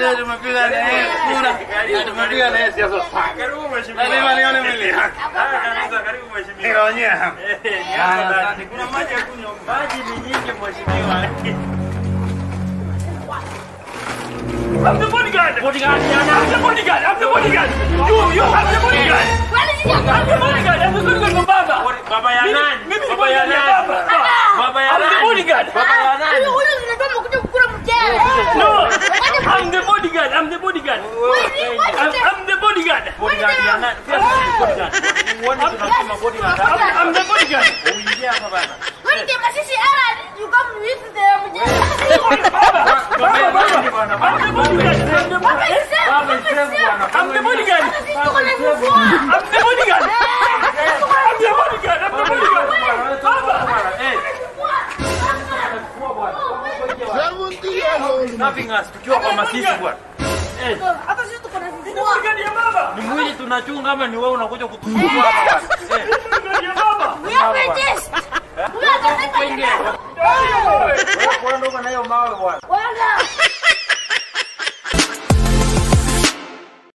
Leo tumepiga na yeye kura. Na tumepiga na yeye siasa sana. Karibu mheshimiwa. Lazima nione mwili yake. Haya kabisa, karibu mheshimiwa. Nikaonyea hapa. Eh, ni hapa ndani. Kuna maji ya kunywa. Maji ni nyingi mheshimiwa. I'm the bodyguard. Bodyguard. I'm the bodyguard. I'm the bodyguard. You, you have the bodyguard. I'm the bodyguard. I'm the bodyguard for Baba. Baba ya Mimi- nani? mimi ni Baba ya bodyguard ya nani? Baba. Baba ya I'm the nani? bodyguard. Baba ya nani? No, I'm the bodyguard. I'm the bodyguard. I'm, I'm the bodyguard. Bodyguard ya nani? Pia sisi ni bodyguard. Uone tunasema bodyguard. I'm, I'm the bodyguard. Uingie hapa bana. Baba, Baba, I'm the bodyguard. I'm the bodyguard. Baba msemu bwana. I'm the bodyguard. I'm the bodyguard. I'm the bodyguard. I'm the bodyguard. Baba. Eh, nothing else tukiwa kwa masisi bwana. Eh, Bodyguard ya Baba. ni mwili tunachunga ama ni wewe unakuja kutusumbua hapa bwana? Eh, Bodyguard ya Baba. wewe kwenda na hiyo mawe bwana.